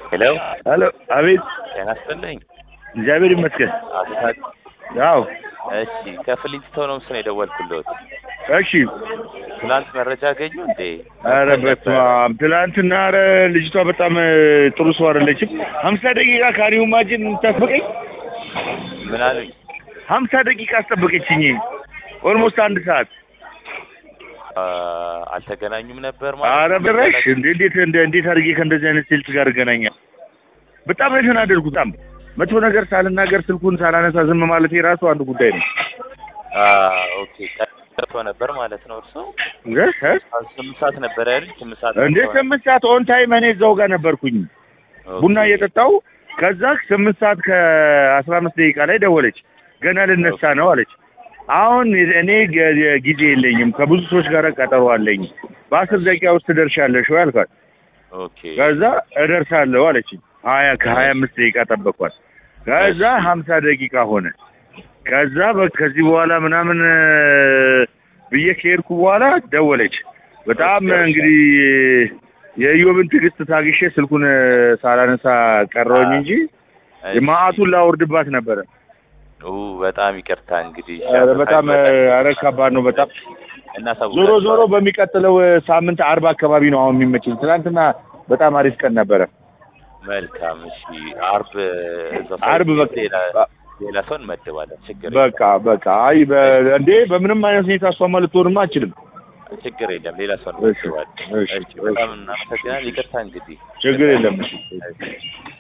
ሄሎ ሄሎ፣ አቤት። ጤና ይስጥልኝ። እግዚአብሔር ይመስገን። አቶ ታዲያ አዎ፣ እሺ፣ ከፍሊንስቶን ሆምስ ነው የደወልኩልዎት። እሺ። ትናንት መረጃ አገኙ እንዴ? ኧረ በስመ አብ! ትናንትና ኧረ ልጅቷ በጣም እ, ጥሩ ሰው አይደለችም። ሀምሳ ደቂቃ ካሪው ማጅን ታስበቀኝ ምን አሉኝ? ሀምሳ ደቂቃ አስጠበቀችኝ። ኦልሞስት አንድ ሰዓት። አ፣ አልተገናኙም ነበር ኧረ ማለት በረሽ እንዴ! እንዴት እንደ እንዴት አድርጌ ከእንደዚህ አይነት ሴልስ ጋር እገናኛለሁ? በጣም ነው የተናደድኩት። በጣም መጥፎ ነገር ሳልናገር ስልኩን ሳላነሳ ዝም ማለት የራሱ አንዱ ጉዳይ ነው። አ፣ ኦኬ ቀርቶ ነበር ማለት ነው። እርሶ እ? እ? ስምንት ሰዓት ነበር አይደል? ስምንት ሰዓት እንደ ነበር። ስምንት ሰዓት ኦን ታይም እኔ እዛው ጋር ነበርኩኝ ኦኬ። ቡና እየጠጣው ከዛ ስምንት ሰዓት ከአስራ አምስት ደቂቃ ላይ ደወለች። ገና ልነሳ ነው አለች። አሁን እኔ ገ- ጊዜ የለኝም ከብዙ ሰዎች ጋር ቀጠሮ አለኝ። በአስር ደቂቃ ውስጥ ትደርሻለሽ ወይ አልኳት። ኦኬ ከዛ እደርሳለሁ አለች። ሀያ ከሀያ አምስት ደቂቃ ጠበኳት። ከዛ ሀምሳ ደቂቃ ሆነ። ከዛ በ- ከዚህ በኋላ ምናምን እ፣ ብዬ ከሄድኩ በኋላ ደወለች። በጣም እንግዲህ የኢዮብን ትዕግስት ታግሼ ስልኩን እ፣ ሳላነሳ ቀረውኝ እንጂ እሺ። ማአቱን ላወርድባት ነበረ። ኡ፣ በጣም ይቅርታ እንግዲህ ኧረ በጣም እ፣ ኧረ ከባድ ነው በጣም እናሳውቃለን። ዞሮ ዞሮ በሚቀጥለው እ፣ ሳምንት አርባ አካባቢ ነው አሁን የሚመችኝ። ትናንትና በጣም አሪፍ ቀን ነበረ። መልካም እሺ። አርብ እዛ አርብ በቃ ሌላ ሌላ ሰው እንመድባለን። ችግር በቃ በቃ አይ በ- እንዴ በምንም አይነት ሁኔታ እሷማ ልትሆንማ አችልም። የለም ችግር የለም። ሌላ ሰው እሺ፣ እንመድባለን። እሺ፣ እሺ፣ በጣም እናመሰግናለን። ይቅርታ እንግዲህ ችግር የለም። እሺ።